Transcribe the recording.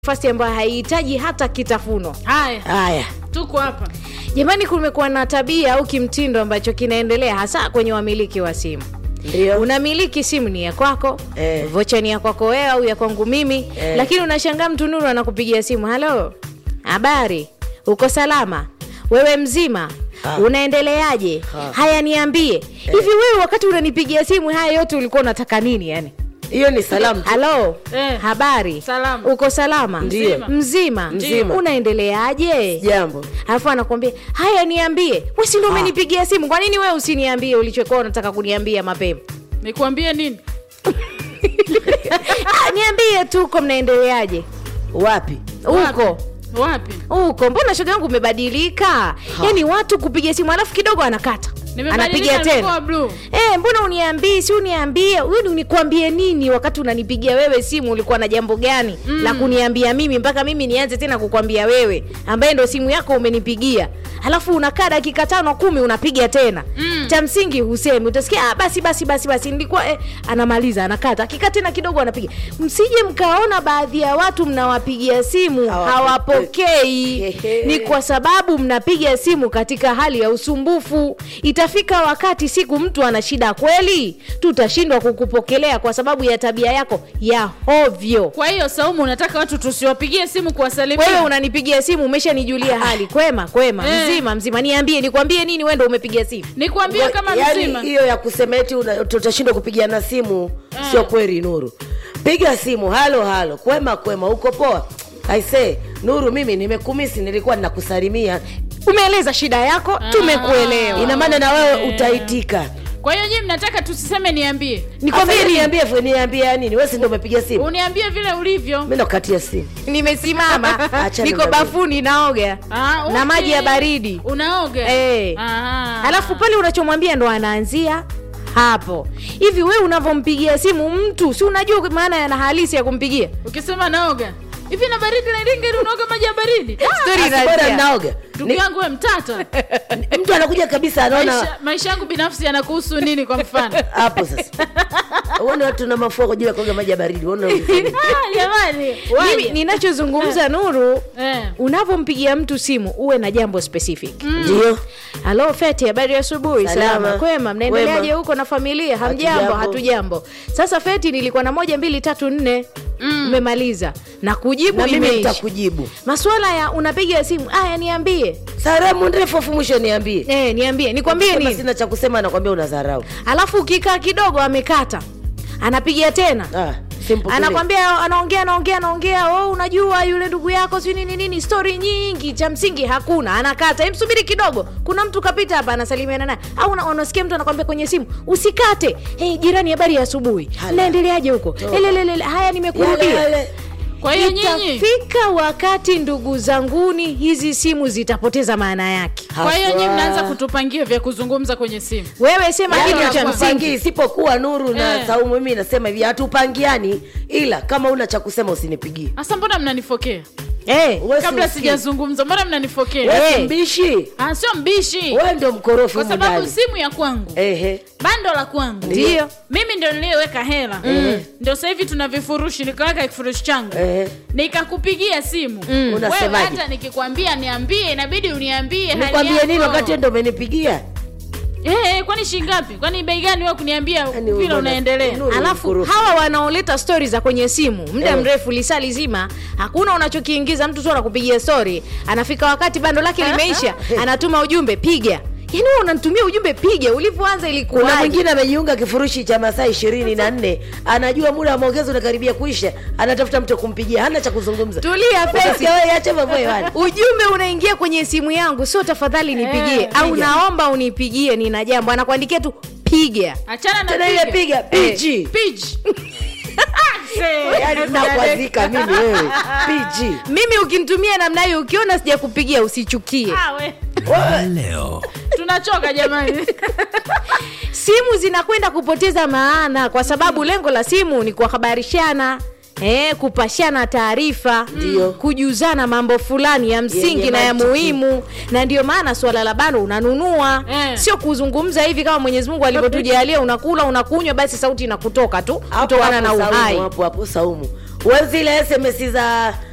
nafasi ambayo haihitaji hata kitafuno. Haya, Haya, tuko hapa. Jamani, kumekuwa na tabia au kimtindo ambacho kinaendelea hasa kwenye wamiliki wa simu. ndio Unamiliki simu ni ya kwako Eh. vocha ni ya kwako wewe au ya kwangu mimi Eh. lakini unashangaa mtu Nuru anakupigia simu, halo, habari, uko salama, wewe mzima Ah. unaendeleaje? Ah. Haya, niambie hivi, wewe wakati unanipigia simu haya yote ulikuwa unataka nini? Yani hiyo ni salamu tu. halo, Eh. habari, Salama. uko salama, Ndio. mzima, Mzima. unaendeleaje? Jambo alafu anakwambia haya niambie we si ndo Ah. umenipigia simu kwa nini wewe usiniambie ulichokuwa unataka kuniambia mapema Nikuambie nini? ah, niambie tu uko mnaendeleaje wapi? huko Wapi? huko mbona shoga yangu umebadilika yaani watu kupiga simu alafu kidogo anakata Nimebadilika, anapiga nimekuwa tena blue. Eh, mbona uniambii si uniambie wewe unikwambie nini wakati unanipigia wewe simu ulikuwa na jambo gani mm. la kuniambia mimi mpaka mimi nianze tena kukwambia wewe ambaye ndo simu yako umenipigia halafu unakaa dakika tano kumi unapiga tena mm. cha msingi husemi utasikia ah, basi basi basi basi nilikuwa eh, anamaliza anakata akikaa tena kidogo anapiga msije mkaona baadhi ya watu mnawapigia simu Hawapokei. hawapokei Hehe. ni kwa sababu mnapiga simu katika hali ya usumbufu itafika wakati siku mtu ana shida kweli tutashindwa kukupokelea kwa sababu ya tabia yako ya hovyo Kwa hiyo Saumu, unataka watu tusiwapigie simu kuwasalimia? wewe unanipigia simu umeshanijulia hali kwema kwema Eh. mzima mzima niambie nikwambie nini wendo umepiga simu Nikwambie kama Yaani mzima. hiyo ya kusema eti una- tutashindwa kupigiana simu sio kweli. Nuru, piga simu, halo halo, kwema kwema, uko poa? Aise Nuru, mimi nimekumisi, nilikuwa ninakusalimia. umeeleza shida yako tumekuelewa Ina maana na wewe utaitika. Kwa hiyo nyinyi mnataka tusiseme niambie, nikwambie Sasa nini niambie, fu- niambie ya nini? Wewe si ndio umepiga simu? uniambie vile ulivyo. Mimi nakukatia simu. nimesimama Acha niko niambie. bafuni naoga Ah, okay. na maji ya baridi Unaoga? Eh. Aha. alafu pale unachomwambia ndo anaanzia hapo hivi we unavyompigia simu mtu si unajua maana yana halisi ya kumpigia ukisema naoga hivi na baridi na iringa ili unaoga maji ya baridi Story Basi bora inaanzia. naoga. ndugu yangu we mtata Ni- Mtu anakuja kabisa anaona maisha, maisha yangu binafsi yanakuhusu nini kwa mfano hapo sasa. Uone watu na mafua kwa ajili ya kuoga maji ya baridi. Uone Ah, jamani mimi waje. ninachozungumza nuru Eh. unavyompigia mtu simu uwe na jambo specific ndio. halo feti habari ya asubuhi Salama. salama kwema mnaendeleaje Kwema. huko na familia hamjambo Hatujambo. hatujambo sasa feti nilikuwa na moja mbili tatu nne mmemaliza na kujibu Na mimi imeisha nitakujibu. maswala ya unapiga simu aya niambie Salamu ndefu afu mwisho niambie. eh, niambie nikwambie Kama nini sina cha kusema nakwambia unadharau. alafu ukikaa kidogo amekata anapiga tena Ah, simple. anakwambia anaongea anaongea anaongea oh, unajua yule ndugu yako si nini nini stori nyingi cha msingi hakuna anakata Em, subiri kidogo kuna mtu kapita hapa anasalimiana naye au una- unasikia mtu anakwambia kwenye simu usikate hey, jirani habari ya asubuhi Hala. naendeleaje huko elelelele haya Yale, nimekurudia yale. kwa hiyo nyinyi itafika wakati ndugu zanguni hizi simu zitapoteza maana yake kwa hiyo nyinyi Haswa. mnaanza kutupangia vya kuzungumza kwenye simu wewe sema Yaani kitu cha hatupangi. msingi isipokuwa Nuru na Eh. Saumu, mimi nasema hivi, hatupangiani, ila kama una cha kusema usinipigie. hasa mbona mnanifokea Eh, Wewe kabla si- sijazungumza mbona mnanifokea wewe si Eh. mbishi, Ah, sio mbishi wewe ndio mkorofi kwa humu sababu ndani. simu ya kwangu Ehe, bando la kwangu Ndio. mimi ndio niliyeweka hela ndio sasa hivi tuna vifurushi nikaweka kifurushi changu ehe. nikakupigia simu wewe Unasemaje? hata nikikwambia niambie inabidi uniambie hali Nikwambie nini yako. wakati wewe ndio umenipigia? Eh, eh, kwani shingapi kwani bei gani wewe kuniambia Yaani vile wewe unaendelea Nuru alafu mkorofi. hawa wanaoleta stori za kwenye simu muda Eh. mrefu lisaa lizima hakuna unachokiingiza mtu tu anakupigia stori anafika wakati bando lake limeisha anatuma ujumbe piga yaani wewe unanitumia ujumbe piga ulivyoanza Kuna ilikuwaje mwingine amejiunga kifurushi cha masaa ishirini na nne anajua muda wa maongezi unakaribia kuisha, anatafuta mtu kumpigia, hana cha kuzungumza. tulia fesi Utasikia wewe, acha mambo hewani. ujumbe unaingia kwenye simu yangu sio tafadhali nipigie Eh, au piga. naomba unipigie nina jambo anakuandikia tu piga achana na Tena ile piga piji, piji yaani nakwazika mimi wewe piji. mimi ukinitumia namna hiyo ukiona sijakupigia usichukie Ah, we. leo tunachoka jamani simu zinakwenda kupoteza maana kwa sababu lengo la simu ni kuhabarishana Eh, kupashana taarifa Ndio. kujuzana mambo fulani ya msingi Yenye na ya mantiki. muhimu na ndio maana swala la bando unanunua Eh. sio kuzungumza hivi kama mwenyezi mungu alivyotujalia unakula unakunywa basi sauti inakutoka tu Hapo kutokana na hapo uhai Saumu, hapo hapo Saumu, wewe zile SMS za